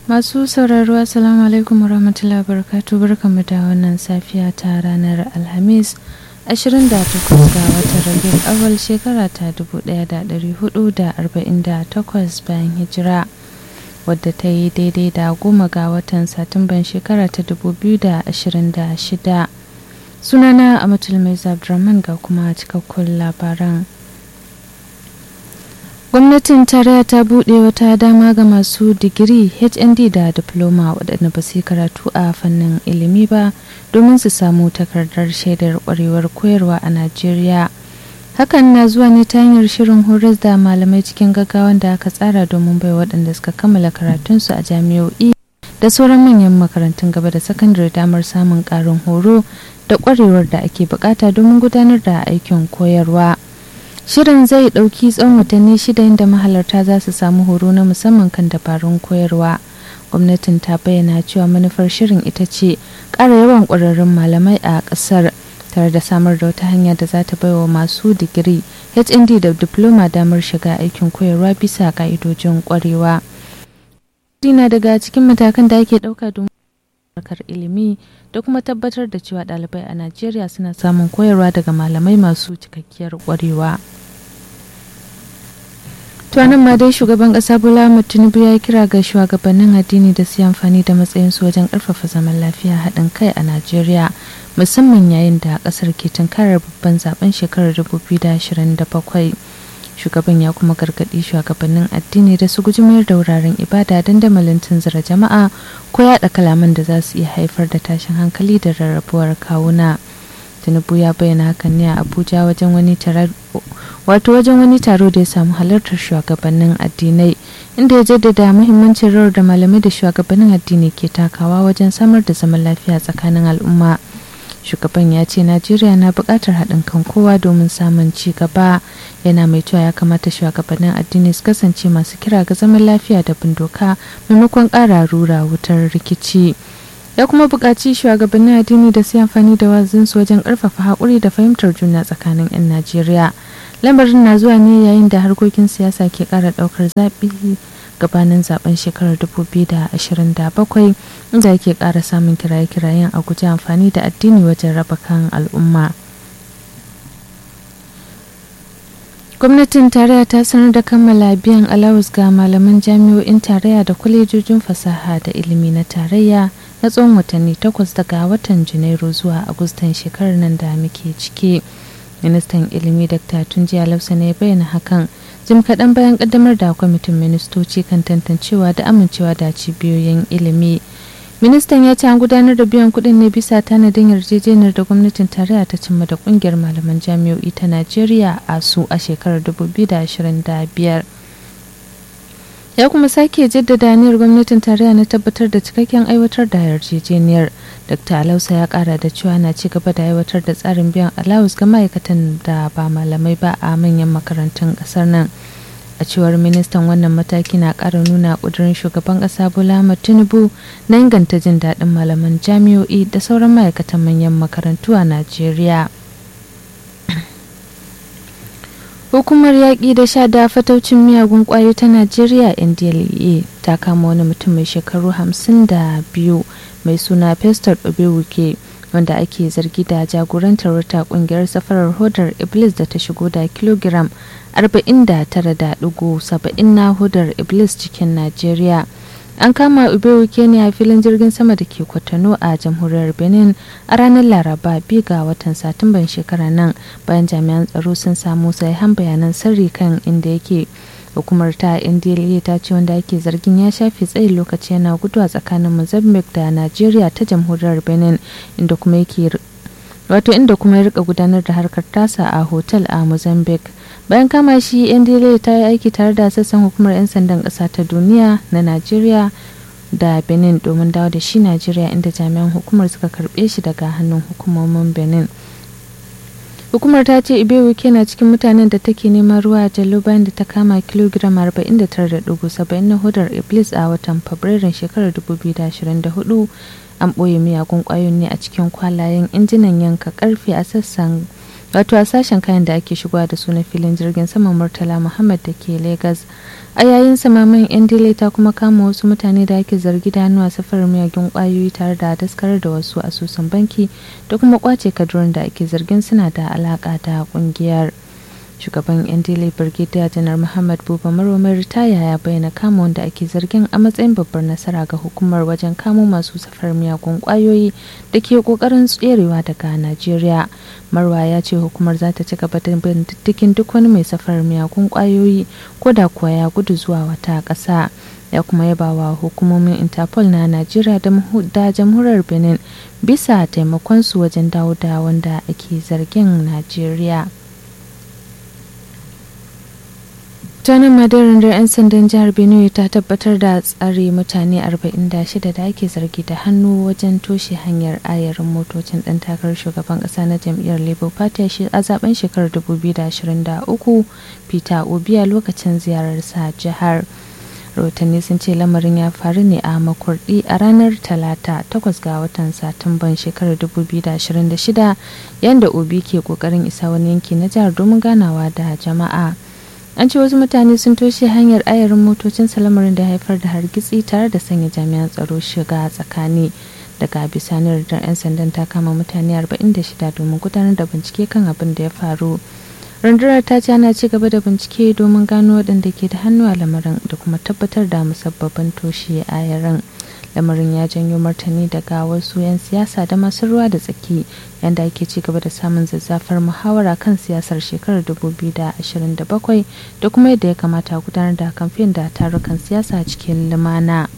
Masu sauraro Assalamu alaikum warahmatullahi wabarakatuh barkamu da wannan safiya ta ranar Alhamis 28 ga watan Rabiul Awwal shekara ta 1448 bayan hijira wadda ta yi daidai da goma ga watan Satumban shekara ta 2026 sunana Amatul Mai Abdulrahman ga kuma cikakkun labaran gwamnatin tarayya ta buɗe wata dama ga masu digiri hnd da diploma waɗanda ba su karatu a fannin ilimi ba domin su samu takardar shaidar ƙwarewar koyarwa a najeriya hakan na zuwa ne ta hanyar shirin horas da malamai cikin gaggawan da aka tsara domin bai waɗanda suka kammala karatunsu a jami'o'i da sauran manyan makarantun gaba da sakandare damar samun ƙarin horo da ƙwarewar da ake bukata domin gudanar da aikin koyarwa. Shirin zai ɗauki tsawon watanni shida inda mahalarta za su samu horo na musamman kan dabarun koyarwa. Gwamnatin ta bayyana cewa manufar shirin ita ce ƙara yawan ƙwararrun malamai a ƙasar tare da samar da wata hanya da za ta baiwa masu digiri HND da diploma damar shiga aikin koyarwa bisa ƙa'idojin ƙwarewa. na daga cikin matakan da ake ɗauka domin harkar ilimi da kuma tabbatar da cewa ɗalibai a Najeriya suna samun koyarwa daga malamai masu cikakkiyar ƙwarewa. tuwanin ma dai shugaban kasa bola tinubu ya kira ga shugabannin addini da su amfani da matsayinsu wajen karfafa zaman lafiya haɗin kai a najeriya musamman yayin da kasar ke tunkarar babban zaben shekarar 2027 shugaban ya kuma gargaɗi shugabannin addini da su guji mayar da wuraren ibada dandamalin tunzura jama'a ko yaɗa kalaman da za su iya haifar da tashin hankali da rarrabuwar kawuna. tinubu ya bayyana hakan ne a abuja wajen wani wato wajen wani taro da ya samu halartar shugabannin addinai inda ya jaddada muhimmancin rawar da malamai da shugabannin addini ke takawa wajen samar da zaman lafiya tsakanin al'umma shugaban ya ce najeriya na buƙatar haɗin kan kowa domin samun ci gaba yana mai cewa ya kamata shugabannin addini su kasance masu kira ga zaman lafiya da bin doka maimakon ƙara rura wutar rikici ya kuma buƙaci shugabannin addini da su amfani da wazinsu wajen ƙarfafa haƙuri da fahimtar juna tsakanin 'yan najeriya lamarin na zuwa ne yayin da harkokin siyasa ke ƙara ɗaukar zaɓi gabanin zaben shekarar 2027 inda yake ƙara samun kiraye-kirayen a guji amfani da addini wajen raba kan al'umma gwamnatin tarayya ta sanar da kammala biyan alawus ga malaman jami'o'in tarayya da kwalejojin fasaha da ilimi na tarayya na tsawon watanni takwas daga watan janairu zuwa agustan shekarar nan da muke ciki ministan ilimi dr tunji alausa ne bayyana hakan jim kaɗan bayan ƙaddamar da kwamitin ministoci kan tantancewa da amincewa da cibiyoyin ilimi ministan ya ce an gudanar da biyan kuɗin ne bisa tanadin yarjejeniyar da gwamnatin tarayya ta cimma da ƙungiyar malaman jami'o'i ta najeriya a su a shekarar 2025 ya kuma sake jaddada aniyar gwamnatin tarayya na tabbatar da cikakken aiwatar da yarjejeniyar dr alausa ya kara da cewa na ci gaba da aiwatar da tsarin biyan alawus ga ma'aikatan da ba malamai ba a manyan makarantun kasar nan a cewar ministan wannan mataki na kara nuna kudurin shugaban kasa bola tinubu na inganta jin daɗin malaman jami'o'i da sauran ma'aikatan manyan makarantu a najeriya Hukumar yaƙi da sha da fataucin miyagun ƙwayoyi ta Najeriya NDLEA ta kama wani mutum mai shekaru hamsin da biyu mai suna Festor Obewuke wanda ake zargi da jagorantar wata ƙungiyar safarar hodar Iblis da ta shigo da kilogiram 49.70 na hodar Iblis cikin Najeriya. an kama ubewuke ne a filin jirgin sama da ke kwatano a jamhuriyar benin a ranar laraba biyu ga watan satumban shekara nan bayan jami'an tsaro sun samu sahihan bayanan sirri kan inda yake hukumar ta ndla ta ce wanda ake zargin ya shafe tsayin lokaci yana guduwa tsakanin mozambique da nigeria ta jamhuriyar benin inda kuma yake wato inda kuma ya rika gudanar da harkar tasa a hotel a mozambique bayan kama shi ndla ta yi aiki tare da sassan hukumar 'yan sandan ƙasa ta duniya na najeriya da benin domin dawo da shi najeriya inda jami'an hukumar suka karbe shi daga hannun hukumomin benin hukumar ta ce ibewu na cikin mutanen da take neman ruwa a jallo bayan da ta kama kilogiram 49.70 na hudar iblis a watan fabrairun shekarar 2024 an ɓoye miyagun ƙwayoyin ne a cikin kwalayen injinan yanka karfe a sassan wato a sashen kayan da ake shigowa da su na filin jirgin saman murtala muhammad da ke lagos a yayin samamin yan dile ta kuma kama wasu mutane da ake zargi da hannu a safarar miyagun kwayoyi tare da daskarar da wasu asusun banki da kuma kwace kadurin da ake zargin suna da alaka da kungiyar shugaban yan dile brigadier janar muhammad buba maromar ritaya ya bayyana kama wanda ake zargin a matsayin babbar nasara ga hukumar wajen kamo masu safar miyagun kwayoyi da ke kokarin tserewa daga najeriya marwa ya ce hukumar za ta ci gaba da bin diddigin duk wani mai safar miyagun kwayoyi ko da kuwa ya gudu zuwa wata ƙasa ya kuma yaba wa hukumomin interpol na najeriya da jamhuriyar benin bisa taimakonsu wajen dawo da wanda ake zargin najeriya tanin madarin 'yan sandan jihar benue ta tabbatar da tsare mutane 46 da ake zargi da hannu wajen toshe hanyar ayarin motocin dan takarar shugaban kasa na jam'iyyar labour party a zaben shekarar 2023 peter obi a lokacin ziyararsa jihar rahotanni sun ce lamarin ya faru ne a makurdi a ranar talata 8 ga watan satumban shekarar 2026 yadda obi ke kokarin isa wani yanki na jihar domin ganawa da jama'a an ce wasu mutane sun toshe hanyar ayarin motocin salamarin da haifar da hargitsi tare da sanya jami'an tsaro shiga tsakani daga bisanin da 'yan sandan ta kama mutane 46 domin gudanar da bincike kan abin da ya faru rundunar ta ce ana ci gaba da bincike domin gano waɗanda ke da hannu a lamarin da kuma tabbatar da musabbabin toshe ayarin lamarin ya janyo martani daga wasu 'yan siyasa da masu ruwa da tsaki yadda ake ci gaba da samun zazzafar muhawara kan siyasar shekarar 2027 da kuma yadda ya kamata gudanar da kamfen da tarukan siyasa cikin lumana.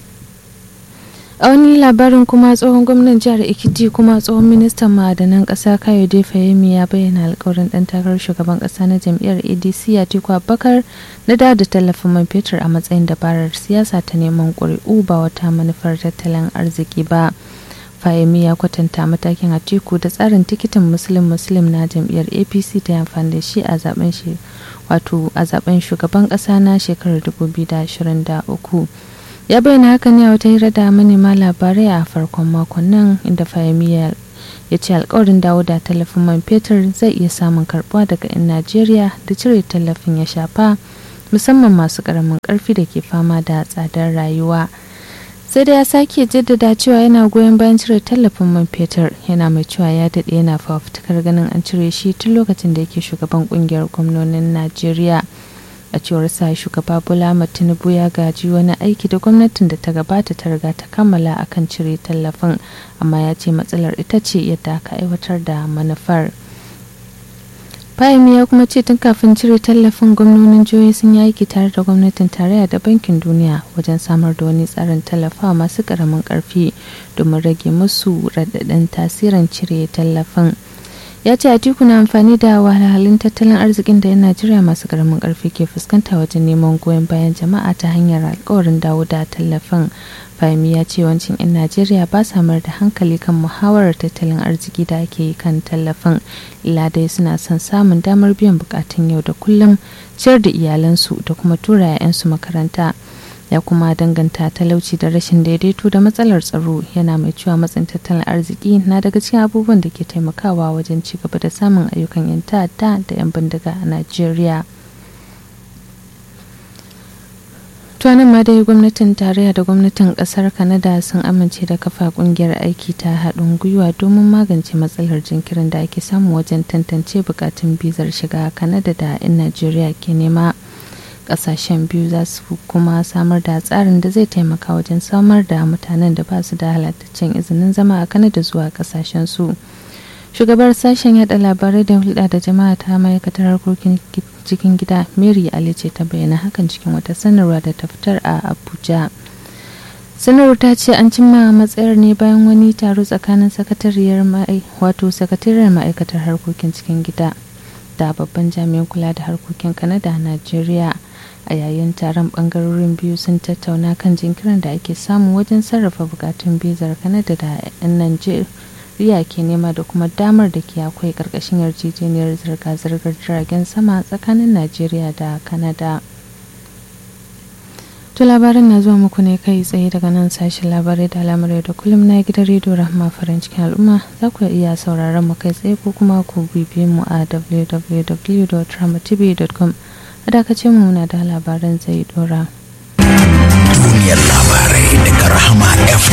a wani labarin kuma tsohon gwamnan jihar ekiti kuma tsohon ministan ma'adanan ƙasa kayode fahimi ya bayyana alkawarin ɗan takarar shugaban ƙasa na jam'iyyar adc atiku abubakar na da da tallafin man fetur a matsayin dabarar siyasa ta neman ƙuri'u ba wata manufar tattalin arziki ba fahimi ya kwatanta matakin atiku da tsarin tikitin muslim muslim na jam'iyyar apc ta amfani da shi a zaben shi wato a zaben shugaban ƙasa na shekarar 2023 ya bayyana haka ne a wata hira da manema labarai a farkon makon nan inda fahimiya ya ce alkawarin dawo da tallafin man fetur zai iya samun karbuwa daga 'yan najeriya da cire tallafin ya shafa musamman masu karamin karfi da ke fama da tsadar rayuwa sai da ya sake jaddada cewa yana goyon bayan cire tallafin man fetur yana mai cewa ya daɗe yana fafutukar ganin an cire shi tun lokacin da yake shugaban kungiyar gwamnonin najeriya a cewar sa shugaba bola tinubu ya gaji wani aiki da gwamnatin da ta gabata ta riga ta kammala akan cire tallafin amma ya ce matsalar ita ce yadda aka aiwatar da manufar Fahimi ya kuma ce tun kafin cire tallafin gwamnonin jihohi sun yi aiki tare da gwamnatin tarayya da bankin duniya wajen samar da wani tsarin tallafa masu karamin karfi domin rage musu raɗaɗin tasirin cire tallafin. ya ce atiku na amfani da wahalhalun tattalin arzikin da 'yan najeriya masu karamin karfi ke fuskanta wajen neman goyon bayan jama'a ta hanyar alkawarin dawo da tallafin fahimi ya ce wancin 'yan najeriya ba sa mayar da hankali kan muhawarar tattalin arziki da ake yi kan tallafin illa dai suna son samun damar biyan bukatun yau da kullum ciyar da iyalansu da kuma tura 'ya'yansu makaranta ya kuma danganta talauci da rashin daidaito da matsalar tsaro yana mai cewa matsin tattalin arziki na daga cikin abubuwan da ke taimakawa wajen ci gaba da samun ayyukan 'yan ta'adda da 'yan bindiga a najeriya tuwanin ma dai gwamnatin tarayya da gwamnatin kasar kanada sun amince da kafa kungiyar aiki ta haɗin gwiwa domin magance matsalar jinkirin da ake samu wajen tantance bukatun bizar shiga kanada da 'yan najeriya ke nema kasashen biyu za su kuma samar da tsarin da zai taimaka wajen samar da mutanen da ba su da halattaccen izinin zama a kanada zuwa kasashen su shugabar sashen yada labarai da hulɗa da jama'a ta ma'aikatar harkokin cikin gida mary ali ce ta bayyana hakan cikin wata sanarwa da ta fitar a abuja sanarwar ta ce an cimma matsayar ne bayan wani taro tsakanin sakatariyar wato sakatariyar ma'aikatar harkokin cikin gida da babban jami'in kula da harkokin kanada a najeriya a yayin taron bangarorin biyu sun tattauna kan jinkirin da ake samu wajen sarrafa bukatun bizar kanada da 'yan najeriya ke nema da kuma damar da ke akwai karkashin yarjejeniyar zirga-zirgar jiragen sama tsakanin najeriya da kanada To labarin na zuwa muku ne kai tsaye daga nan sashen labarai da al'amurai da kullum na gidan rediyo rahama farin cikin al'umma za ku iya sauraron mu kai tsaye ko kuma ku bibiye mu a www.ramatv.com a dakacin mu na da labaran zai dora.